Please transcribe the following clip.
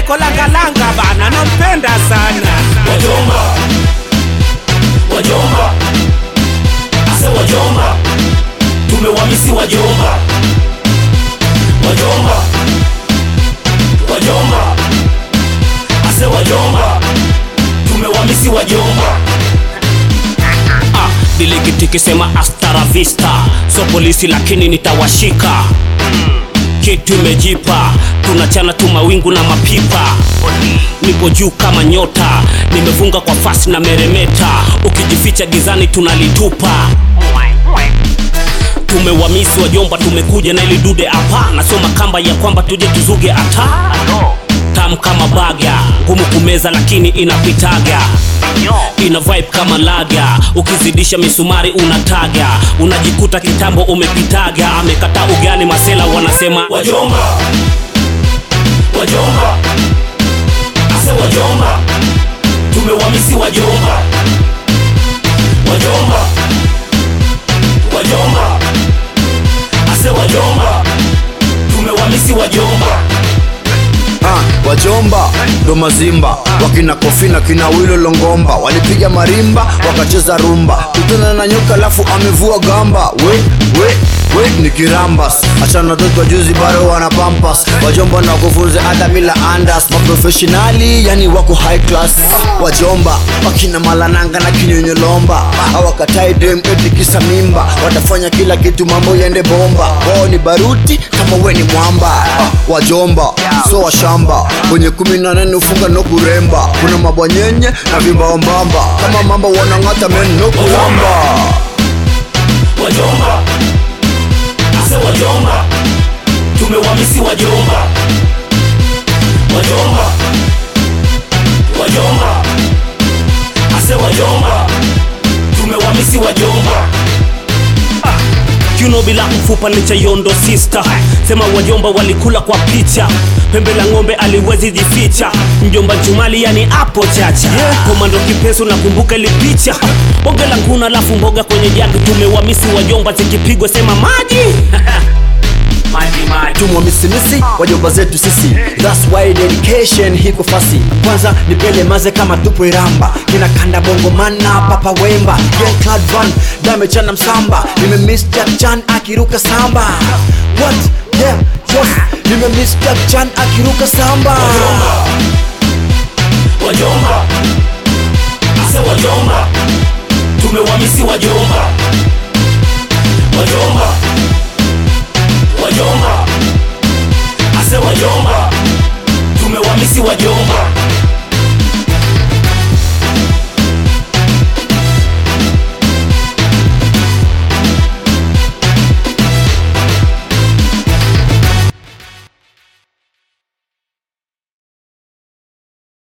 lako langalanga bana nampenda sana wajomba wajomba ase wajomba tumewamisi wajomba wajomba wajomba ase wajomba tumewamisi wajomba ah, diliktikisema astara vista so polisi lakini nitawashika kitu imejipa tunachana tu mawingu na mapipa nipo juu kama nyota nimefunga kwa fasi na meremeta ukijificha gizani tunalitupa tumewamisi wajomba tumekuja na ili dude hapa nasoma kamba ya kwamba tuje tuzuge ata tam kama baga ngumu kumeza lakini inapitaga ina vibe kama laga ukizidisha misumari unataga unajikuta kitambo umepitaga amekata ugali masela wanasema wajomba wajomba ase wajomba tumewamisi wajomba wajomba wajomba ase wajomba tumewamisi wajomba Ah, wajomba ndo mazimba wakina kofina kina wilo longomba walipiga marimba wakacheza rumba kutana na nyoka alafu amevua gamba we we we ni kirambas achana watoto wa juzi bado wana pampas wajomba na kufunza hata bila andas maprofessionali yani wako high class wajomba wakina malananga na kinyonyolomba awakatai dem eti kisa mimba watafanya kila kitu mambo yende bomba wao ni baruti kama we ni mwamba ah, wajomba so washamba kwenye kumi na nane ufunga no kuremba kuna mabwanyenye na vimbaombamba kama mamba wanang'ata men no kulamba wajomba ase wajomba tumewamisi wajomba wajomba wajomba ase wajomba tumewamisi wajomba kiuno bila mfupa ni cha yondo sister sema wajomba walikula kwa picha pembe la ng'ombe aliwezi jificha mjomba chumali yani apo chacha yeah. komando kipesu nakumbuka ili picha bonge la nguna alafu mboga kwenye jagi tumewamisi wajomba zikipigwa sema maji maji maji tumwa misimisi wajomba zetu sisi That's why dedication hiko fasi kwanza nipele maze kama tupo iramba kina kanda bongo mana papa wemba Young Clad Van damechana msamba nimemiss Jack Chan akiruka samba what yeah yes nimemiss Jack Chan akiruka samba wajomba ase wajomba tumewamisi wajomba wajomba wajomba ase wajomba tumewamisi wajomba